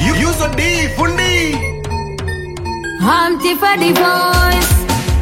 Yuzo D fundi. Humpty for the voice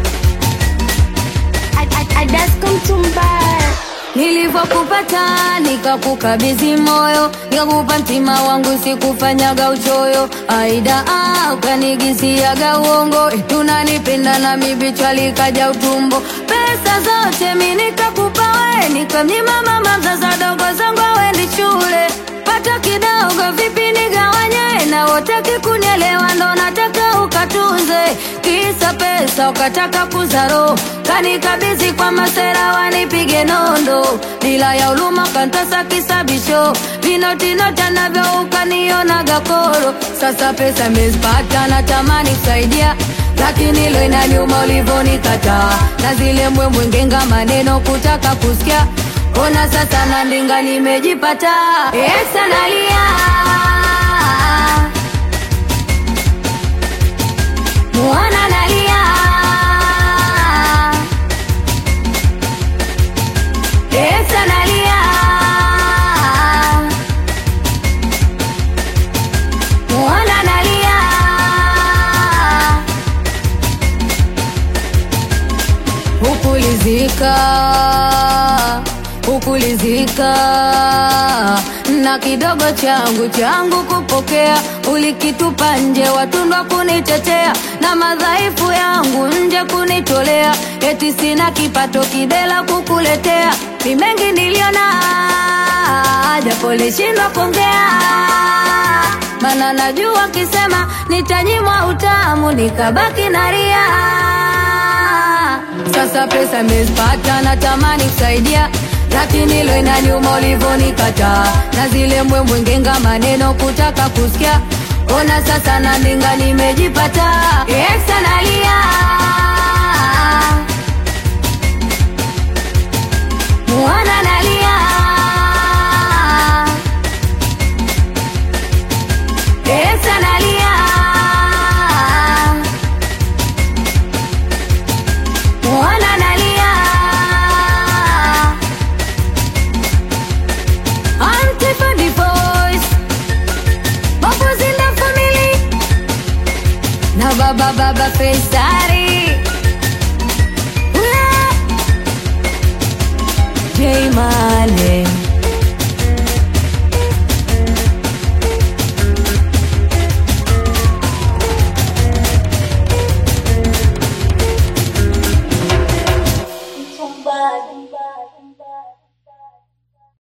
Nilivyokupata nikakukabidhi moyo, nikakupa mtima wangu, sikufanyaga uchoyo. Aida ah, ukanigisiaga uongo, eti unanipenda na mibichwa likaja utumbo. Pesa zote mi nikakupa we, nikamnyima mama mzaza dogo zangu awendi shule. Pata kidogo vipi nigawanye, na wotaki kunielewa, ndo nataka ukatunze. Kisa pesa ukataka kuzaro, kanikabidhi kwa masera wanipige nondo, bila ya uluma kantasa kisabisho, vinotinota navyo ukanionaga koro. Sasa pesa mezipata, natamani kusaidia lakini lo inaniuma ulivyonikataa, na zile mbwembwe ngenga maneno kutaka kusikia. Ona sasa na ndinga nimejipata, Esa nalia Mwana nalia Esa nalia Mwana nalia Hukulizika Hukulizika na kidogo changu changu kupokea, ulikitupa nje, watundwa kunitetea na madhaifu yangu nje kunitolea, eti sina kipato kidela kukuletea. Ni mengi niliona, japo lishindwa kuongea, mana najua kisema nitanyimwa utamu, nikabaki naria. Sasa pesa mezipata, natamani kusaidia lakini lo inaniuma ulivyonikataa, na zile mbwembwe ngenga maneno kutaka kusikia. Ona sasa na ndinga nimejipata, Esa nalia Mwana nalia Esa nalia Mwana nalia Auntie for the voice Bubbles in the family Na baba baba Fesari J Mane